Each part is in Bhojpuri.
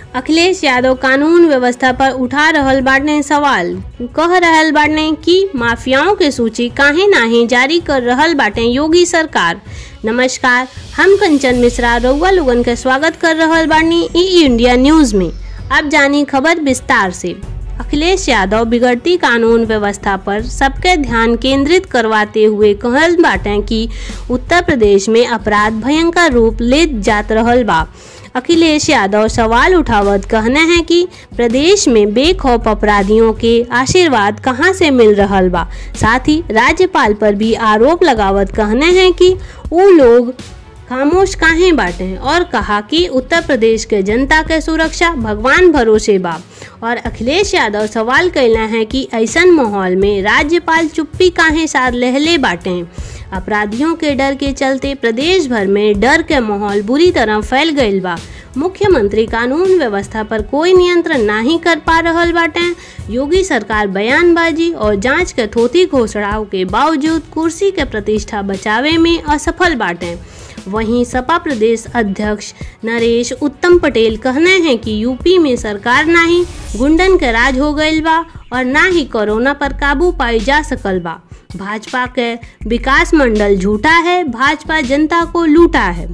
अखिलेश यादव कानून व्यवस्था पर उठा रहल बाटने सवाल कह रहल बाटने कि माफियाओं के सूची काहे नाही जारी कर रहल बाटे योगी सरकार नमस्कार हम कंचन मिश्रा रउआ लोगन के स्वागत कर रहल बानी ई इंडिया न्यूज में अब जानी खबर विस्तार से अखिलेश यादव बिगड़ती कानून व्यवस्था पर सबके ध्यान केंद्रित करवाते हुए कहल बाटे कि उत्तर प्रदेश में अपराध भयंकर रूप ले जात रहल बा अखिलेश यादव सवाल उठावत कहने हैं कि प्रदेश में बेखौफ अपराधियों के आशीर्वाद कहां से मिल रहल बा साथ ही राज्यपाल पर भी आरोप लगावत कहने हैं कि वो लोग खामोश काहे बाटे और कहा कि उत्तर प्रदेश के जनता के सुरक्षा भगवान भरोसे बा और अखिलेश यादव सवाल कैला है कि ऐसन माहौल में राज्यपाल चुप्पी काहे साथ लहले बाटे अपराधियों के डर के चलते प्रदेश भर में डर के माहौल बुरी तरह फैल गईल बा मुख्यमंत्री कानून व्यवस्था पर कोई नियंत्रण नहीं कर पा रहल बाटे योगी सरकार बयानबाजी और जांच के थोथी घोषणाओं के बावजूद कुर्सी के प्रतिष्ठा बचावे में असफल बाटे वहीं सपा प्रदेश अध्यक्ष नरेश उत्तम पटेल कहने हैं कि यूपी में सरकार ना ही गुंडन के राज हो गईल बा और ना ही कोरोना पर काबू पाई जा सकल बा भाजपा के विकास मंडल झूठा है भाजपा जनता को लूटा है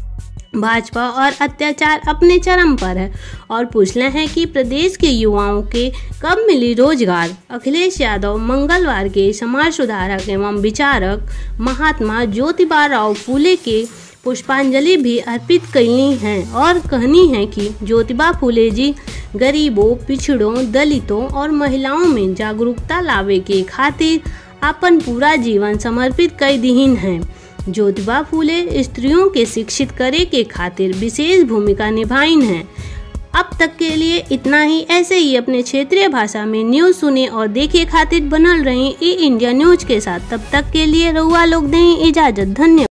भाजपा और अत्याचार अपने चरम पर है और पूछले हैं कि प्रदेश के युवाओं के कब मिली रोजगार अखिलेश यादव मंगलवार के समाज सुधारक एवं विचारक महात्मा ज्योतिबा राव फूले के पुष्पांजलि भी अर्पित कैली हैं और कहनी है कि ज्योतिबा फूले जी गरीबों पिछड़ों दलितों और महिलाओं में जागरूकता लावे के खातिर अपन पूरा जीवन समर्पित कर दीन हैं ज्योतिबा फूले स्त्रियों के शिक्षित करे के खातिर विशेष भूमिका निभाइन है अब तक के लिए इतना ही ऐसे ही अपने क्षेत्रीय भाषा में न्यूज सुने और देखे खातिर बनल रहे ई इंडिया न्यूज के साथ तब तक के लिए रउआ लोग दें इजाजत धन्यवाद